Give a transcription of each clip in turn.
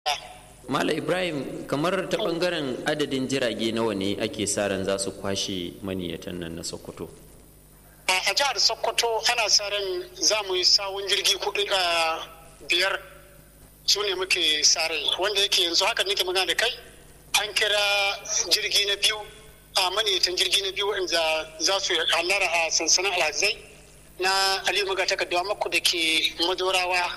Mala Ibrahim kamar ta bangaren adadin jirage nawa ne ake sa ran za su kwashe maniyatan nan na Sokoto? A jihar Sokoto ana sa ran za mu yi sawun jirgi kuɗi a biyar su ne muke sa rai wanda yake yanzu haka nake magana da kai an kira jirgi na biyu a maniyatan jirgi na biyu wanda za su hallara a sansanin alhazai na Aliyu Maga takardawa maku da ke madorawa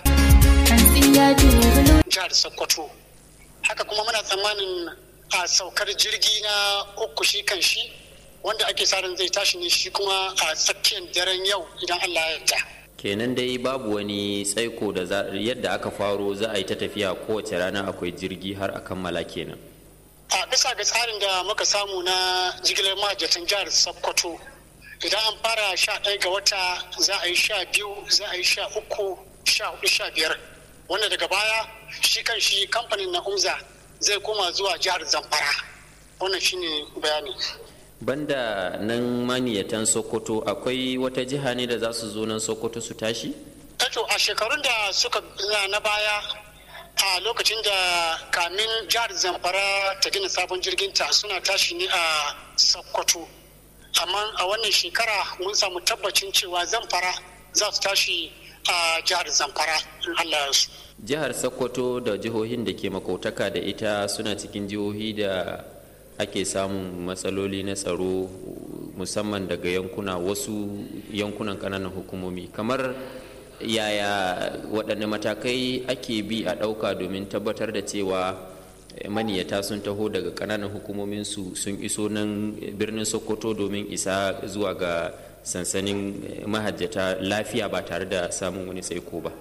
jihar Sokoto. haka kuma muna tsammanin a saukar jirgi na uku shi kan shi wanda ake sa ran zai tashi ne shi kuma a tsakiyar daren yau idan Allah ya yarda. kenan dai babu wani tsaiko da yadda aka faro za a yi ta tafiya kowace rana akwai jirgi har a kammala kenan a bisa ga tsarin da muka samu na jigilar mahajjatan jihar sokoto idan an fara sha ɗaya ga wata za a yi sha biyu za a yi sha uku sha hudu sha biyar wanda daga baya shi kan shi kamfanin na umza zai koma zuwa jihar zamfara wannan shine bayani banda nan maniyatan sokoto akwai wata jiha ne da za su zo nan sokoto su tashi to a shekarun da suka na baya a lokacin da kamin jihar zamfara ta gina sabon jirginta suna tashi ne a sokoto amma a wannan shekara mun samu tabbacin cewa zamfara za su tashi a jihar zamfara in allah su jihar sokoto da jihohin da ke makautaka da ita suna cikin jihohi da ake samun matsaloli na tsaro musamman daga yankuna wasu yankunan kananan hukumomi kamar yaya waɗanne matakai ake bi a ɗauka domin tabbatar da cewa maniyata sun taho daga kananan hukumominsu sun iso nan birnin sokoto domin isa zuwa ga sansanin mahajjata lafiya ba tare da samun wani tsaiko ba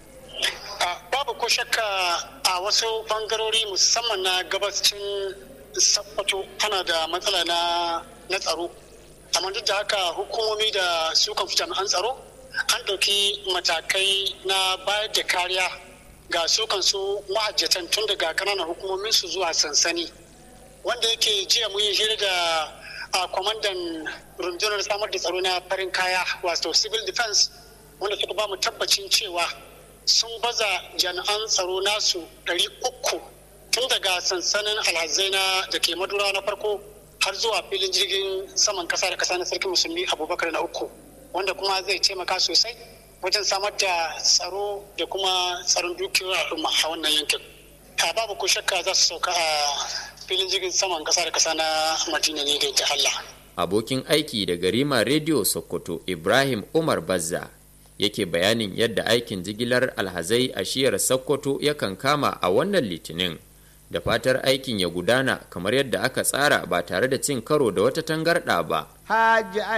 babu ko shakka a wasu bangarori musamman na gabacin sakkwato ana da matsala na tsaro amma duk da haka hukumomi da su kan fi jami'an tsaro an ɗauki matakai na bayar da kariya ga su kansu mahajjatan tun daga kananan hukumomin su zuwa sansani wanda yake jiya mun yi hira da a kwamandan rundunar samar da tsaro na farin kaya wato civil defense wanda suka ba mu tabbacin cewa sun baza jami'an tsaro nasu ɗari uku tun daga sansanin alhazai na da ke madura na farko har zuwa filin jirgin saman kasa da kasa na sarki musulmi abubakar na uku wanda kuma zai taimaka sosai wajen samar da tsaro da kuma tsaron dukiyar al'umma a wannan yankin a babu ko shakka za su sauka a filin jirgin saman kasa da kasa na madina ne da Allah. abokin aiki da garima rediyo sokoto ibrahim umar bazza yake bayanin yadda aikin jigilar alhazai a shiyar sokoto yakan kama a wannan litinin da fatar aikin ya gudana kamar yadda aka tsara ba tare da cin karo da wata tangarɗa ba.